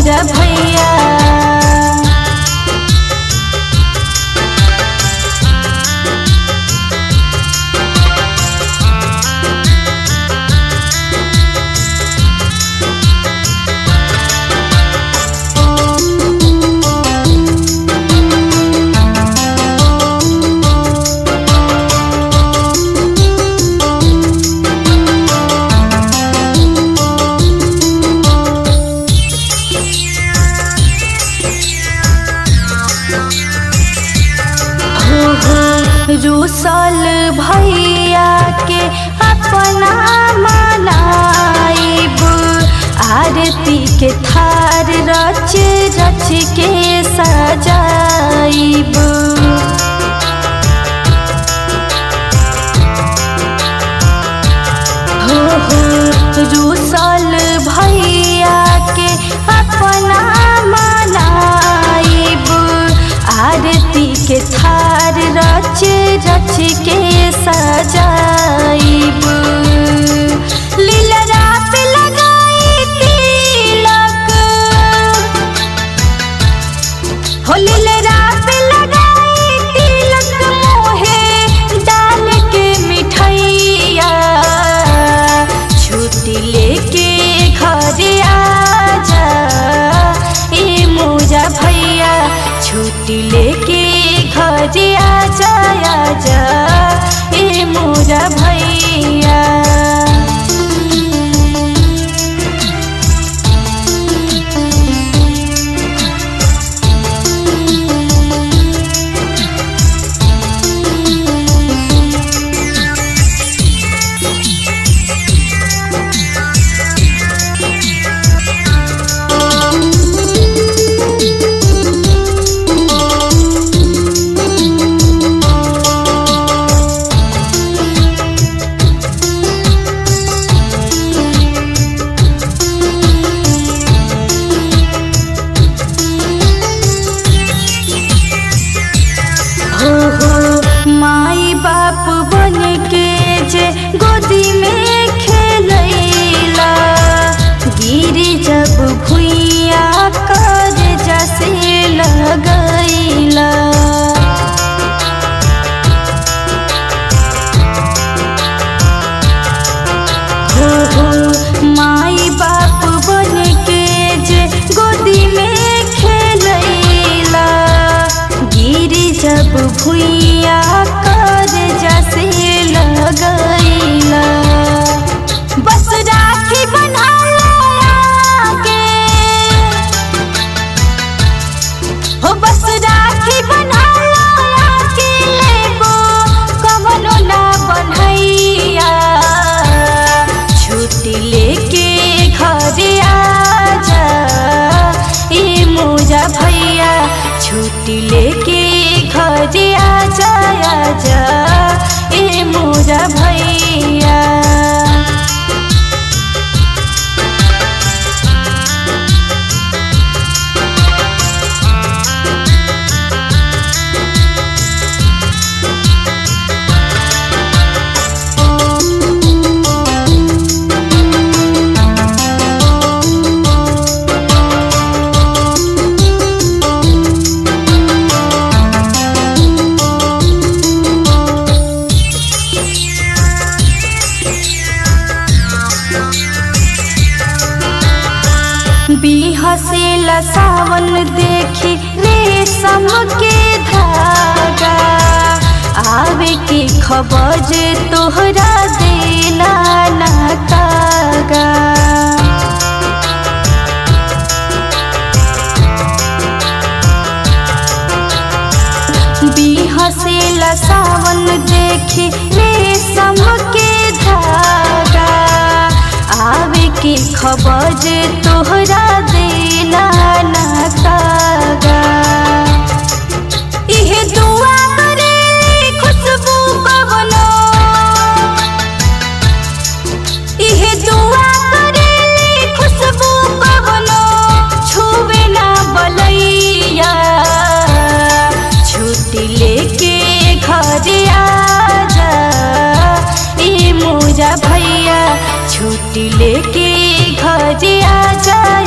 मोरा भैया हो हो रूसल भैया के अपना मनाइब आरती के थार रच रच के सजाइब हो हो रूसल भैया के अपना मनाइब आरती के थार रच रच के सजाइब लीलरा पे लगाई तिलक हो लीलरा पे लगाई तिलक मोहे डाल के मिठैया छुट्टी लेके घर आजा ए मोरा भैया छुट्टी लेके घर आजा आजा ए मोरा भैया हो हो माई बाप बन के जे गोदी में खेलैला गिरी जब भुइया कर जसे लगैला हो हो माई बाप बन के जे गोदी में खेलैला गिरी जब भुइया कर जसे लगैला बस राखी बना के हो बस राखी बना के लेबो कवनो ना बनैया छुट्टी लेके घर आजा ए मोरा भैया छुट्टी लेके घर आजा आजा ए मोरा भैया बिहसेला सावन देखी रेशम के धागा आवे के खबर तोहरा देना ना कागा बिहसेला सावन देखी रेशम के धागा आवे के खबर तोहरा देना ना कागा इहे दुआ करे खुशबू कवनो इहे दुआ करे खुशबू कवनो छुवे ना बलैया छुट्टी लेके घर आजा ए मोरा भैया छुट्टी लेके घर आजा